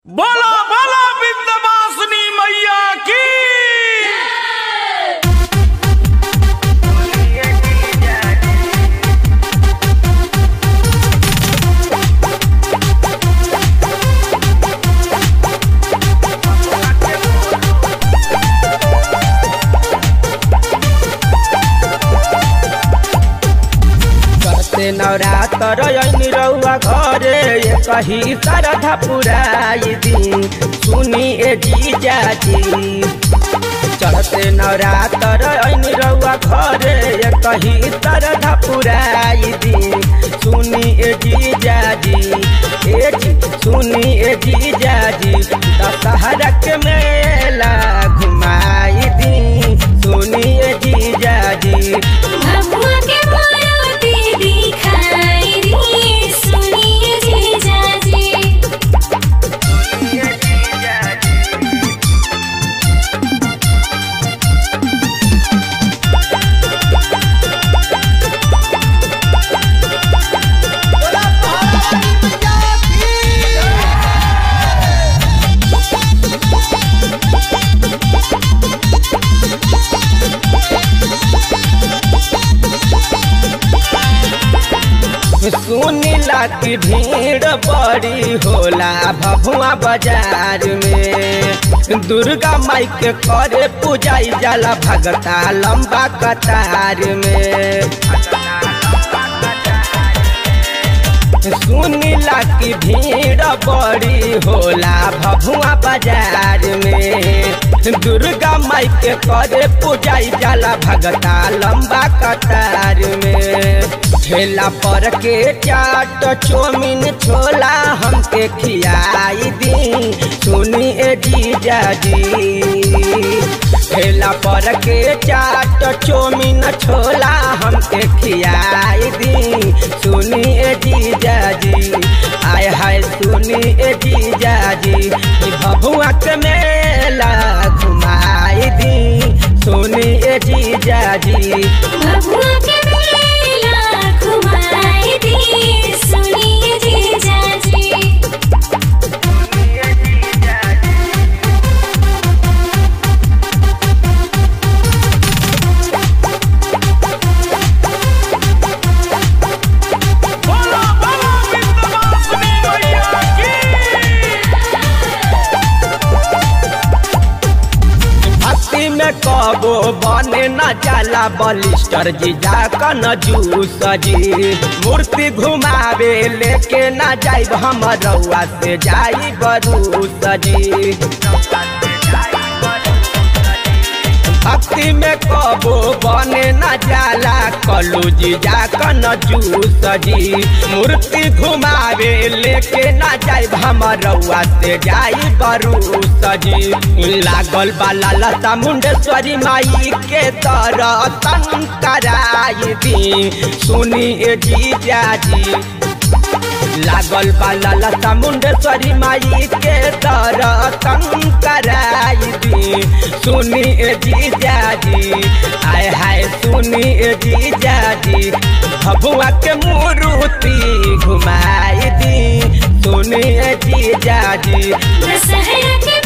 बोला बोला विंध्यवासिनी मैया की करते नवरात्र ऐनी रउआ घरे ये कही श्रद्धा पुराई दी सुनी ए जीजाजी चढ़ते नवरात्र ऐनी रउआ घरे ये कही श्रद्धा पुराई दी सुनी ए जीजाजी ए जी सुनी ए जीजाजी दशहरा के मेला घुमाई दी सुनी ए जीजाजी भगवा के मारुति दिखाई दी सुनिए जीजाजी सुनीला की भीड़ बड़ी होला भभुआ बाजार में दुर्गा माई के करे पूजाई जाला भगता लंबा कतार में सुनीला की भीड़ बड़ी होला भभुआ बाजार में दुर्गा माई के करे पूजाई जाला भगता लंबा कतार में ठेला पर के चाट चौमिन छोला हमके खियाई दी सुनी ए जीजाजी ठेला पर के चाट चौमिन छोला हमके खियाई दी सुनी ए जीजाजी आय हाय सुनी ए जीजाजी ई भभुआ के मेला घुमाई दी सुनी ए जीजाजी भगवा के मेला घुमाई दी सुनिए जीजाजी बोला बोला विंध्यवासिनी मैया की भक्ति में कबो बने न जाला बलिस्टर जी जाकर न जूस जी मूर्ति घुमावे लेके न जाइब हम रउआ से जाई बरूस जी भक्ति में कबो बने न जाला कलू जी जाकर न जूस जी मूर्ति घुमावे लेके न जाई हम रउआ से जाई बरूस जी लागल बाला लता मुंडेश्वरी माई के दर्शन कराई दी सुनी ए जीजाजी लागल बाला लता मुंडेश्वरी माई के दर्शन कराई दी सुनी ए जीजाजी आय हाय सुनी ए जीजाजी भभुआ के मूर्ति घुमाई दी सुनी ए जीजाजी दशहरा के